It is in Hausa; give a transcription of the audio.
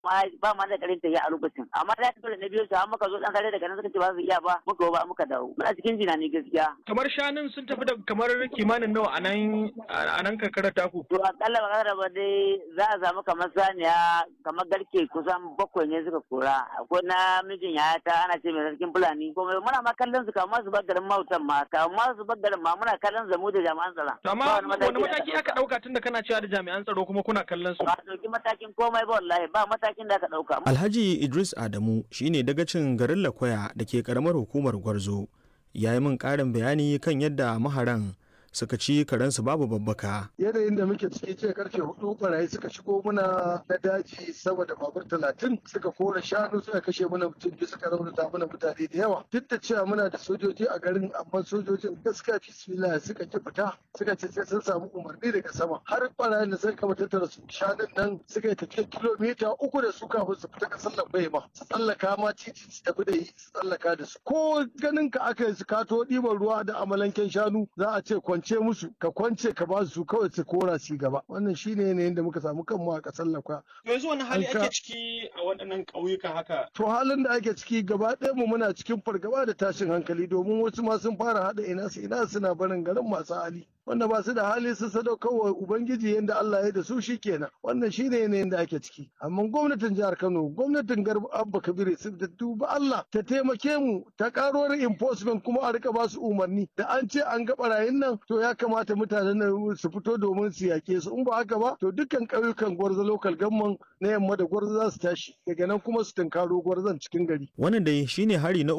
ba ma da karin tafiya a lokacin amma da dole na biyo su har muka zo dan kare daga nan suka ce ba su iya ba muka ba muka dawo muna cikin jina ne gaskiya kamar shanun sun tafi da kamar kimanin nawa a nan a nan karkarar taku to akalla ba kada ba dai za a samu kamar saniya kamar garke kusan bakwai ne suka kora akwai na mijin ya ta ana ce mai sarkin fulani kuma muna ma kallon su kamar su bar garin mautan ma kamar su bar garin ma muna kallon zamu da jami'an tsaron amma wani mataki aka dauka tunda kana cewa da jami'an tsaro kuma kuna kallon su ba dauki matakin komai ba wallahi ba matakin da aka dauka Alhaji Idris Adamu shine dagacin garin Lakwaya da ke karamar hukumar Gwarzo ya yi min ƙarin bayani kan yadda maharan suka ci karensu babu babbaka. Yanayin da muke ciki ce karfe hudu barayi suka shigo muna na daji sama da babur talatin suka kora shanu suka kashe mana mutum biyu suka raunata mana mutane da yawa. Duk da cewa muna da sojoji a garin amma sojojin gaskiya bismillah suka ki fita suka ce sai sun samu umarni daga sama. Har barayin da suka kama tattara su shanun nan suka yi tafiya kilomita uku da su kafin su fita kasar lambai ma. Su tsallaka ma titi su tafi da su tsallaka da su. Ko ganin ka aka yi su kato ɗiban ruwa da amalanken shanu za a ce kwance musu ka kwance ka ba su kawai su kora su gaba wannan shine yanayin da muka samu kanmu a kasar lakwa yanzu wani hali ake ciki a waɗannan ƙauyuka haka to halin da ake ciki gaba ɗaya mu muna cikin fargaba da tashin hankali domin wasu ma sun fara haɗa ina su ina suna barin garin masu hali wanda ba su da hali su sadaukar wa ubangiji yadda Allah ya da su shi kenan wannan shine yanayin da ake ciki amma gwamnatin jihar Kano gwamnatin Garba Abba Kabir sun da duba Allah ta taimake mu ta karo enforcement kuma a rika ba su umarni da an ce an ga barayin nan to ya kamata mutanen nan su fito domin su yake su in ba haka ba to dukkan ƙauyukan gwarza local government na yamma da gwarza za su tashi daga nan kuma su tunkaro gwarzan cikin gari wannan dai shine hari na